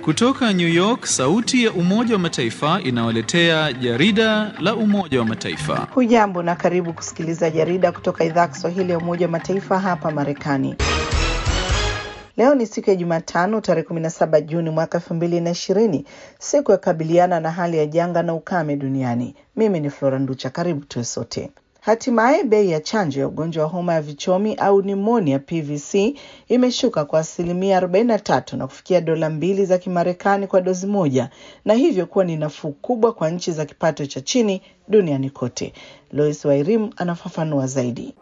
Kutoka New York, sauti ya Umoja wa Mataifa inawaletea jarida la Umoja wa Mataifa. Hujambo na karibu kusikiliza jarida kutoka idhaa ya Kiswahili ya Umoja wa Mataifa hapa Marekani. Leo ni siku ya Jumatano tarehe 17 Juni mwaka 2020, siku ya kukabiliana na hali ya janga na ukame duniani. Mimi ni Flora Nducha, karibu tuwe sote. Hatimaye bei ya chanjo ya ugonjwa wa homa ya vichomi au nimonia PVC imeshuka kwa asilimia 43 na kufikia dola mbili za Kimarekani kwa dozi moja, na hivyo kuwa ni nafuu kubwa kwa nchi za kipato cha chini duniani kote. Lois Wairim anafafanua zaidi.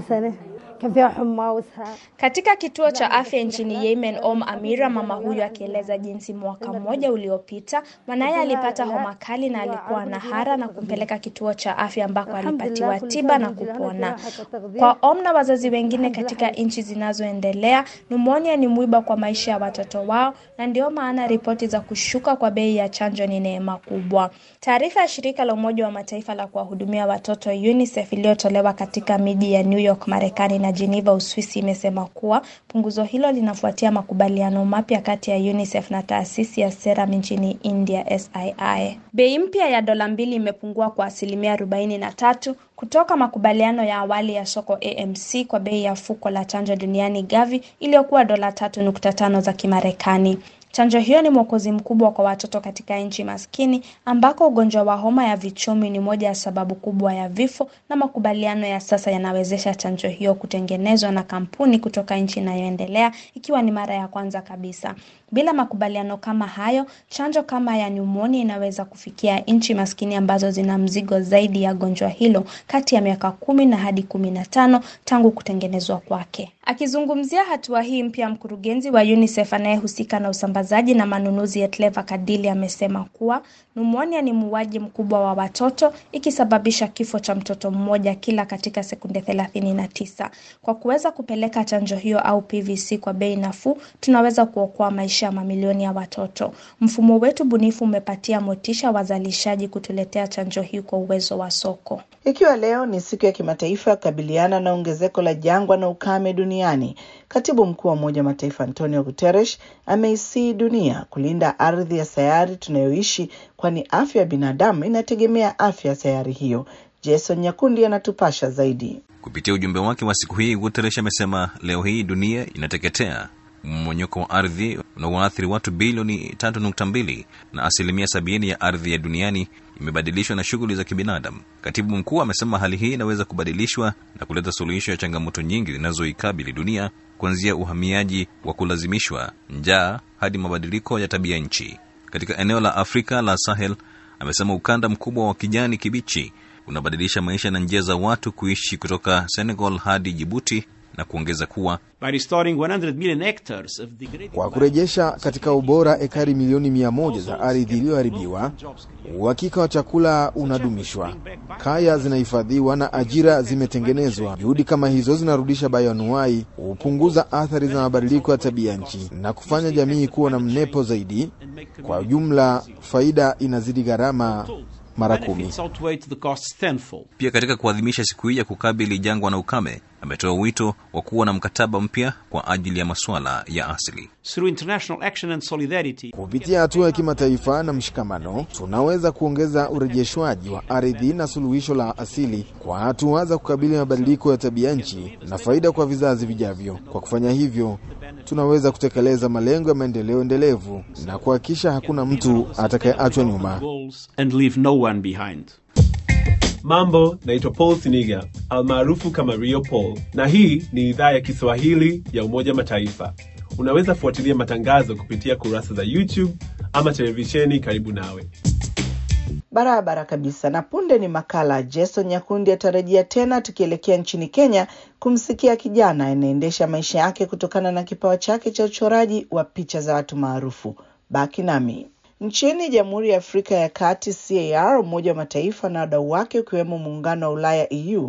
Katika kituo cha afya nchini Yemen, Om Amira, mama huyu akieleza jinsi mwaka mmoja uliopita mwanaye alipata homa kali na alikuwa na hara na kumpeleka kituo cha afya ambako alipatiwa tiba na kupona. Kwa Om na wazazi wengine katika nchi zinazoendelea, numonia ni mwiba kwa maisha ya watoto wao, na ndio maana ripoti za kushuka kwa bei ya chanjo ni neema kubwa. Taarifa ya shirika la Umoja wa Mataifa la kuwahudumia watoto UNICEF iliyotolewa katika miji ya New York, Marekani na Geneva, Uswisi imesema kuwa punguzo hilo linafuatia makubaliano mapya kati ya UNICEF na taasisi ya Serum nchini India SII. Bei mpya ya dola mbili imepungua kwa asilimia arobaini na tatu kutoka makubaliano ya awali ya soko AMC kwa bei ya fuko la chanjo duniani Gavi iliyokuwa dola tatu nukta tano za Kimarekani. Chanjo hiyo ni mwokozi mkubwa kwa watoto katika nchi maskini ambako ugonjwa wa homa ya vichomi ni moja ya sababu kubwa ya vifo, na makubaliano ya sasa yanawezesha chanjo hiyo kutengenezwa na kampuni kutoka nchi inayoendelea ikiwa ni mara ya kwanza kabisa. Bila makubaliano kama hayo, chanjo kama ya nyumoni inaweza kufikia nchi maskini ambazo zina mzigo zaidi ya gonjwa hilo kati ya miaka kumi na hadi kumi na tano tangu kutengenezwa kwake. Akizungumzia hatua hii mpya, mkurugenzi wa UNICEF anayehusika na usambazaji na manunuzi Etleva Kadili amesema kuwa numonia ni muuaji mkubwa wa watoto, ikisababisha kifo cha mtoto mmoja kila katika sekunde thelathini na tisa. Kwa kuweza kupeleka chanjo hiyo au PVC kwa bei nafuu, tunaweza kuokoa maisha ya mamilioni ya watoto. Mfumo wetu bunifu umepatia motisha wazalishaji kutuletea chanjo hii kwa uwezo wa soko. Ikiwa leo ni siku ya kimataifa ya kukabiliana na ongezeko la jangwa na ukame duniani, katibu mkuu wa Umoja wa Mataifa Antonio Guterres ameisii dunia kulinda ardhi ya sayari tunayoishi, kwani afya ya binadamu inategemea afya ya sayari hiyo. Jason Nyakundi anatupasha zaidi. Kupitia ujumbe wake wa siku hii, Guterres amesema leo hii dunia inateketea mmonyoko wa ardhi unaoathiri watu bilioni 3.2 na asilimia sabini ya ardhi ya duniani imebadilishwa na shughuli za kibinadamu. Katibu mkuu amesema hali hii inaweza kubadilishwa na kuleta suluhisho ya changamoto nyingi zinazoikabili dunia, kuanzia uhamiaji wa kulazimishwa, njaa hadi mabadiliko ya tabia nchi. Katika eneo la Afrika la Sahel, amesema ukanda mkubwa wa kijani kibichi unabadilisha maisha na njia za watu kuishi kutoka Senegal hadi Jibuti na kuongeza kuwa kwa kurejesha katika ubora ekari milioni mia moja za ardhi iliyoharibiwa, uhakika wa chakula unadumishwa, kaya zinahifadhiwa na ajira zimetengenezwa. Juhudi kama hizo zinarudisha bayoanuai, hupunguza athari za mabadiliko ya tabia nchi na kufanya jamii kuwa na mnepo zaidi. Kwa ujumla, faida inazidi gharama mara kumi. Pia katika kuadhimisha siku hii ya kukabili jangwa na ukame, ametoa wito wa kuwa na mkataba mpya kwa ajili ya masuala ya asili. Kupitia hatua ya kimataifa na mshikamano, tunaweza kuongeza urejeshwaji wa ardhi na suluhisho la asili kwa hatua za kukabili mabadiliko ya tabia nchi na faida kwa vizazi vijavyo. Kwa kufanya hivyo, tunaweza kutekeleza malengo ya maendeleo endelevu na kuhakikisha hakuna mtu atakayeachwa nyuma. Mambo, naitwa Paul Siniga almaarufu kama Rio Paul, na hii ni idhaa ya Kiswahili ya Umoja Mataifa. Unaweza fuatilia matangazo kupitia kurasa za YouTube ama televisheni karibu nawe. Barabara kabisa. Na punde ni makala. Jason Nyakundi atarejea tena, tukielekea nchini Kenya kumsikia kijana anaendesha maisha yake kutokana na kipawa chake cha uchoraji wa picha za watu maarufu. Baki nami. Nchini Jamhuri ya Afrika ya Kati, CAR, Umoja wa Mataifa na wadau wake ukiwemo Muungano wa Ulaya EU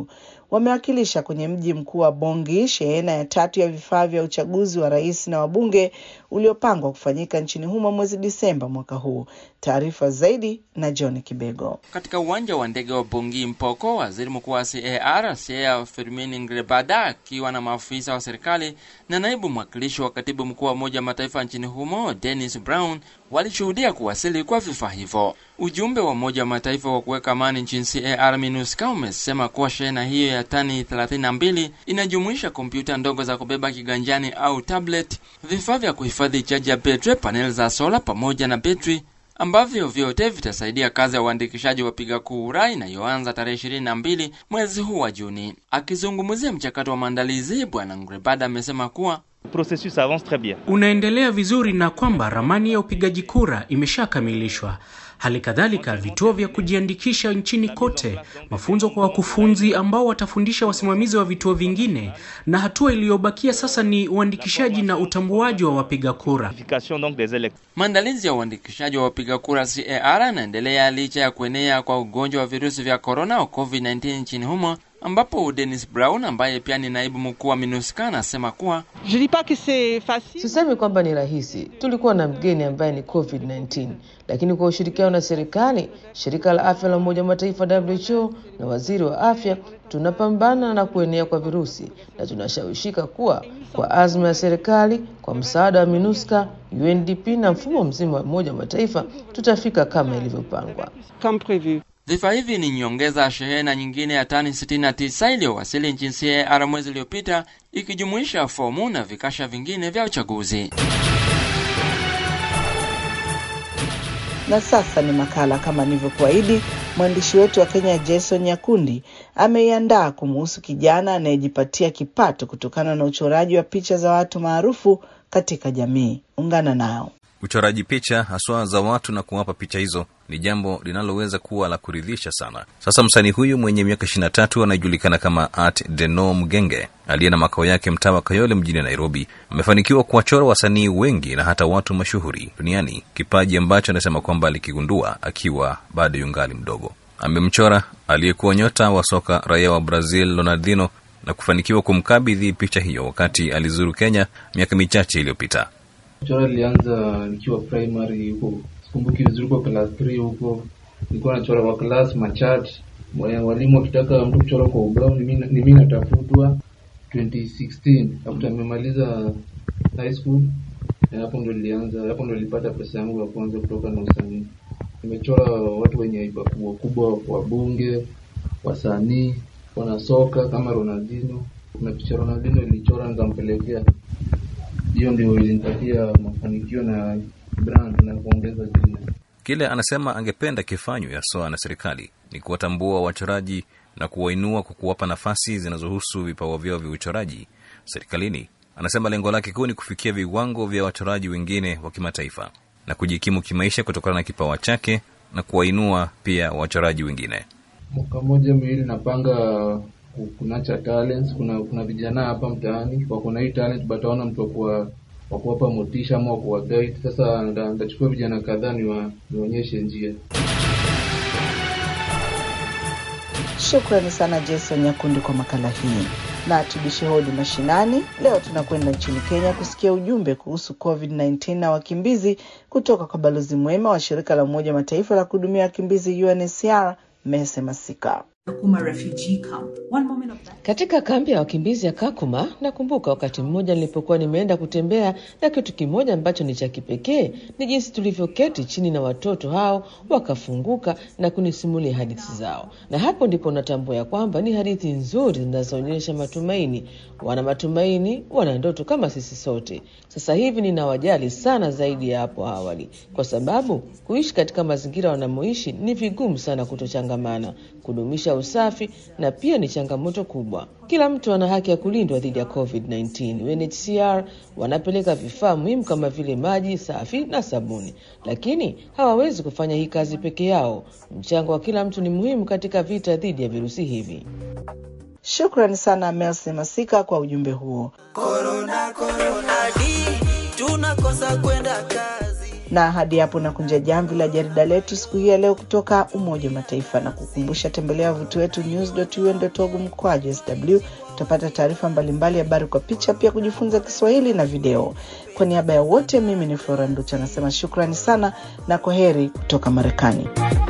wamewakilisha kwenye mji mkuu wa Bongi shehena ya tatu ya vifaa vya uchaguzi wa rais na wabunge uliopangwa kufanyika nchini humo mwezi Disemba mwaka huu. Taarifa zaidi na John Kibego. Katika uwanja wa ndege wa Bongi Mpoko, waziri mkuu wa CAR Sea Firmin Ngrebada akiwa na maafisa wa serikali na naibu mwakilishi wa katibu mkuu wa Umoja wa Mataifa nchini humo Dennis Brown walishuhudia kuwasili kwa vifaa hivyo. Ujumbe wa Umoja wa Mataifa wa kuweka amani nchini CAR MINUSCA umesema kuwa shehena hiyo ya tani 32 inajumuisha kompyuta ndogo za kubeba kiganjani au tablet, vifaa vya kuhifadhi chaji ya betri, paneli za sola pamoja na betri ambavyo vyote vitasaidia kazi ya uandikishaji wa wapiga kura inayoanza tarehe ishirini na mbili mwezi huu wa Juni. Akizungumzia mchakato wa maandalizi, Bwana Ngrebada amesema kuwa processus avance très bien. unaendelea vizuri na kwamba ramani ya upigaji kura imeshakamilishwa. Hali kadhalika vituo vya kujiandikisha nchini kote, mafunzo kwa wakufunzi ambao watafundisha wasimamizi wa vituo vingine, na hatua iliyobakia sasa ni uandikishaji na utambuaji wa wapiga kura. Identification donc des électeurs. maandalizi ya uandikishaji wa wapiga kura CAR yanaendelea licha ya kuenea kwa ugonjwa wa virusi vya korona au COVID-19 nchini humo, ambapo Dennis Brown ambaye pia ni naibu mkuu wa MINUSCA anasema kuwa Je dis pas que c'est facile. Sisemi kwamba ni rahisi. Tulikuwa na mgeni ambaye ni COVID-19, lakini kwa ushirikiano na serikali, shirika la afya la Umoja wa Mataifa WHO na waziri wa afya, tunapambana na kuenea kwa virusi na tunashawishika kuwa kwa azma ya serikali, kwa msaada wa MINUSCA, UNDP na mfumo mzima wa Umoja wa Mataifa, tutafika kama ilivyopangwa. Comme prévu. vifaa hivi ni nyongeza ya shehena nyingine ya tani 69 iliyowasili nchini CAR mwezi uliopita, ikijumuisha fomu na vikasha vingine vya uchaguzi. Na sasa ni makala kama nilivyokuahidi. Mwandishi wetu wa Kenya Jason Nyakundi ameiandaa kumuhusu kijana anayejipatia kipato kutokana na uchoraji wa picha za watu maarufu katika jamii. Ungana nao. Uchoraji picha haswa za watu na kuwapa picha hizo ni jambo linaloweza kuwa la kuridhisha sana. Sasa msanii huyu mwenye miaka 23 anayejulikana kama Art Deno Mgenge aliye na makao yake mtaa wa Kayole mjini Nairobi amefanikiwa kuwachora wasanii wengi na hata watu mashuhuri duniani, kipaji ambacho anasema kwamba alikigundua akiwa bado yungali mdogo. Amemchora aliyekuwa nyota wa soka raia wa Brazil Ronaldinho na kufanikiwa kumkabidhi picha hiyo wakati alizuru Kenya miaka michache iliyopita. Kuchora nilianza nikiwa primary huko, sikumbuki vizuri, kwa class 3 huko nilikuwa nachora kwa class machat. Walimu wakitaka mtu kuchora kwa ubao, ni mimi ni mimi natafutwa. 2016 after nimemaliza high school, na hapo ndo nilianza, hapo ndo nilipata pesa yangu ya kwanza kutoka na usanii. Nimechora watu wenye haiba kubwa kubwa, wabunge, wasanii, wanasoka kama Ronaldinho. Kuna picha Ronaldinho ilichora nikampelekea hiyo ndio ilinipatia mafanikio na brand na kuongeza jina. Kile anasema angependa kifanywe haswa na serikali ni kuwatambua wachoraji na kuwainua kwa kuwapa nafasi zinazohusu vipawa vyao vya uchoraji serikalini. Anasema lengo lake kuu ni kufikia viwango vya wachoraji wengine wa kimataifa na kujikimu kimaisha kutokana na kipawa chake na kuwainua pia wachoraji wengine. Mwaka mmoja miwili napanga ku- kunacha talents. Kuna kuna vijana hapa mtaani wako na hii talent but hawana mtu wa kuwa- wa kuwapa motisha ama wa kuwa guide. Sasa nda- ndachukua vijana kadhaa niwa- niwaonyeshe njia. Shukrani sana Jason Nyakundi kwa makala hii. Na tubishe hodi mashinani. Leo tunakwenda nchini Kenya kusikia ujumbe kuhusu COVID-19 na wakimbizi kutoka kwa balozi mwema wa shirika la Umoja wa Mataifa la kuhudumia wakimbizi UNHCR Mese Masika. Katika kambi ya wakimbizi ya Kakuma, nakumbuka wakati mmoja nilipokuwa nimeenda kutembea, na kitu kimoja ambacho ni cha kipekee ni jinsi tulivyoketi chini na watoto hao wakafunguka na kunisimulia hadithi zao, na hapo ndipo natambua ya kwamba ni hadithi nzuri zinazoonyesha matumaini. Wana matumaini, wana ndoto kama sisi sote. Sasa hivi ninawajali sana zaidi ya hapo awali, kwa sababu kuishi katika mazingira wanamoishi ni vigumu sana kutochangamana, kudumisha usafi na pia ni changamoto kubwa. Kila mtu ana haki ya kulindwa dhidi ya COVID-19. UNHCR wanapeleka vifaa muhimu kama vile maji safi na sabuni, lakini hawawezi kufanya hii kazi peke yao. Mchango wa kila mtu ni muhimu katika vita dhidi ya virusi hivi. Shukrani sana Melse Masika kwa ujumbe huo. Corona, corona, di, tunakosa kwenda kazi. Na hadi hapo nakunja jamvi la jarida letu siku hii ya leo kutoka Umoja wa Mataifa na kukumbusha, tembelea wavuti wetu news.un.org mkwaju sw utapata taarifa mbalimbali, habari kwa picha, pia kujifunza Kiswahili na video. Kwa niaba ya wote, mimi ni Flora Nducha nasema shukrani sana na kwa heri kutoka Marekani.